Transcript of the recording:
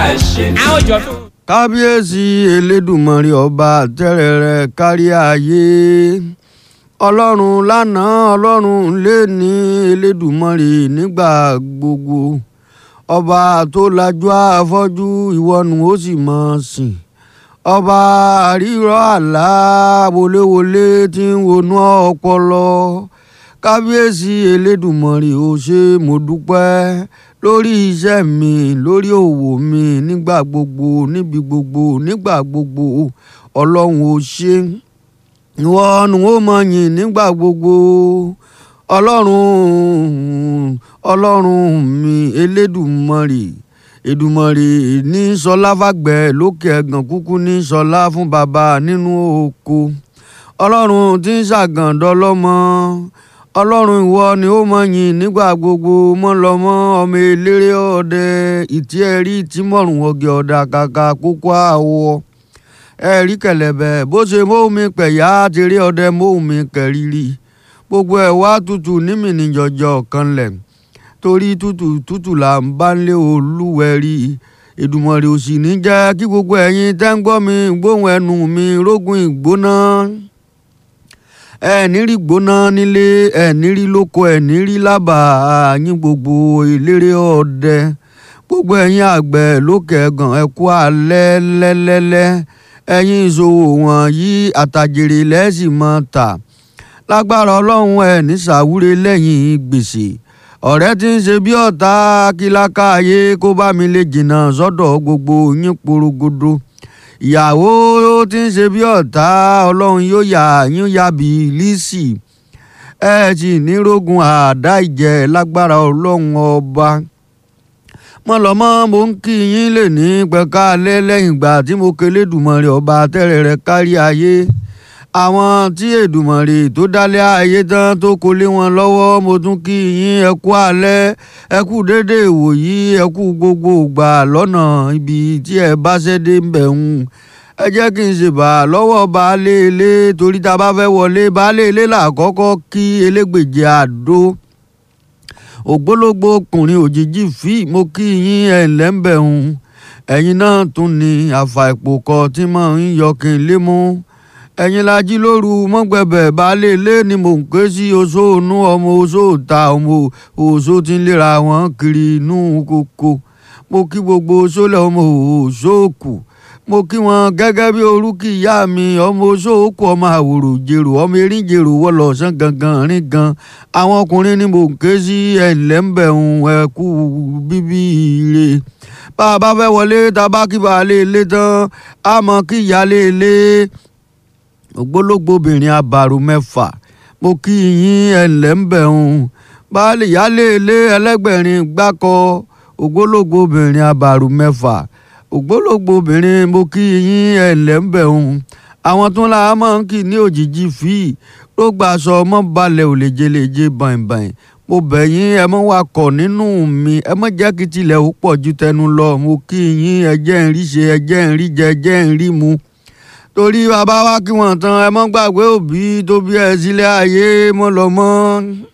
ṣe ní. àwọn ìjọ tó. kábíyèsí elédùmarè ọba tẹ́rẹ̀ẹ́rẹ́ kárí ayé ọlọ́run lánàá ọlọ́run lẹ́ni elédùmarè nígbà gbogbo ọba tó lajú afọ́jú ìwọ́nu ó sì mọ̀ sìn ọba àrírọ́ àlá wọléwọlé tí ń wọnú ọpọlọ kábíyèsí elédùmarè ó ṣe mo dúpẹ́ lórí iṣẹ́ mi lórí òwò mi nígbà gbogbo níbi gbogbo nígbà gbogbo ọlọ́run ó ṣe ìwọ ni ó mọ̀ yìn nígbà gbogbo ọlọ́run ọlọ́run mi elédùmarè èdùmarè ní sọlá fàgbẹ́ lókè ẹ̀gàn kúkú ní sọlá fún bàbá nínú oko ọlọ́run tí ń ṣàgàndọ́ lọ́mọ ọlọ́run ìwọ ni ó mọ̀ yìn nígbà gbogbo mọ́ lọ́mọ ọmọ eléré ọdẹ ìtí ẹ̀rí tí mọ̀rùn ọ̀gẹ̀ ọ̀dà kàkà kókó àwọ̀ ẹ̀rí kẹ̀lẹ̀bẹ̀ bó ṣe móhùnmi pẹ̀yà tèrè ọdẹ móhùnmi kẹ̀rìírí gbogbo ẹ̀ wá tutù nímìnì jọjọ kanlẹ̀ torí tútù tútù là ń bá ń lé olúwẹ̀rí Èdùmàrè ò sì ní jẹ́ kí gbogbo ẹ̀yin tẹ́ ń gbọ́ mi gbóhùn ẹnu mi rógùn ìgbóná ẹ̀ẹ́nì rí gbóná nílé ẹ̀ẹ́nì rí lóko ẹ̀ẹ́nì rí lábàá yín gbogbo eléré ọdẹ gbogbo ẹ̀yin àgbẹ̀ lókè ẹ̀gàn ẹ kú alẹ́ lẹ́lẹ́lẹ́ ẹ̀yin ìṣòwò wọ̀nyí àtàjèrè lẹ́sìn mọ́ ta lágbára ọlọ́run ẹ̀ ní sàwúre lẹ́yìn gbèsè ọ̀rẹ́ tí ń ṣe bí ọ̀tá kíláka ayé kó bá mi lè jìnnà sọ́dọ̀ gbogbo yín porogodo ìyàwó tí ń ṣe bí ọ̀tá ọlọ́run yóò yà yín yàbí lísì ẹ sì ní rógun àdá ìjẹ lágbára ọlọ́run ọba mọ̀lọ́mọ́ mo ń kí yín lè ní pẹ̀ka alẹ́ lẹ́yìn ìgbà tí mo kelé dùmọ̀rẹ́ ọba tẹ́rẹ̀ẹ́rẹ́ kárí ayé àwọn tí èdùmọ̀rè tó dálé ayé tán tó kó lé wọn lọ́wọ́ mo tún kí yín ẹ kú alẹ́ ẹ kú dédé ìwòyí ẹ kú gbogbo ìgbà lọ́nà ibi tí ẹ bá ṣẹ́dé ń bẹ̀ ń ẹ jẹ́ kí n ṣe bà lọ́wọ́ baálé ilé torí tá a bá fẹ́ wọlé baálé ilé làkọ́kọ́ kí elégbèje àdó ògbólógbò ọkùnrin òjijì fí mo kí yín ẹ̀ ǹlẹ́ ń bẹ̀ ń ẹ̀yin náà tún ní àfàìpò kọ tí mò ń yọ kí n lé mú ẹ̀yin la jí lóru mọ́gbẹ̀bẹ̀ baálé ilé ni mò ń ké sí oṣó inú ọmọ oṣó ta ọmọ oṣó tí ń léra wọn kiri inú koko mo kí gbogbo oṣólẹ̀ ọmọ oṣó kù mo kí wọn gẹ́gẹ́ bí orúkì ìyá mi ọmọ oṣó kù ọmọ àwòrò jèrò ọmọ erin jèrò wọlọ ọ̀sán gangan rìn gan àwọn ọkùnrin ni mò ń ké sí ẹ̀ńlẹ́ńbẹ̀hún ẹ̀kú bíbí ire bá a bá fẹ́ wọlé tá a bá kí baálé ilé tán a mọ̀ kí ìyálé ilé ògbólógbòbìnrin abàrò mẹ́fà mo kí yín ẹ̀ǹlẹ́ ń bẹ̀ ń baálé yálé ilé ẹlẹ́gbẹ̀rin gbákọ ògbólógbòbìnrin abàrò mẹ́fà ògbólógbòbìnrin mo kí yín ẹ̀ǹlẹ́ ń bẹ̀ ń àwọn tún la máa ń kí ní òjijì fíì ló gbà sọ ọmọ balẹ̀ ò lè jẹlẹ̀jẹ bàìbàì mo bẹ̀ yín ẹ mọ́ wakọ̀ nínú mi ẹ mọ́ jẹ́ kí tilẹ̀ ó pọ̀ ju tẹnu lọ mo kí yín ẹ jẹ́ ń rí ṣe ẹ jẹ́ ń rí jẹ ẹ jẹ́ ń rí mu torí bàbá wa kí wọ́n tán ẹ mọ́ gbàgbé òbí tó bí ẹ sílé ayé mọ́ lọ mọ́.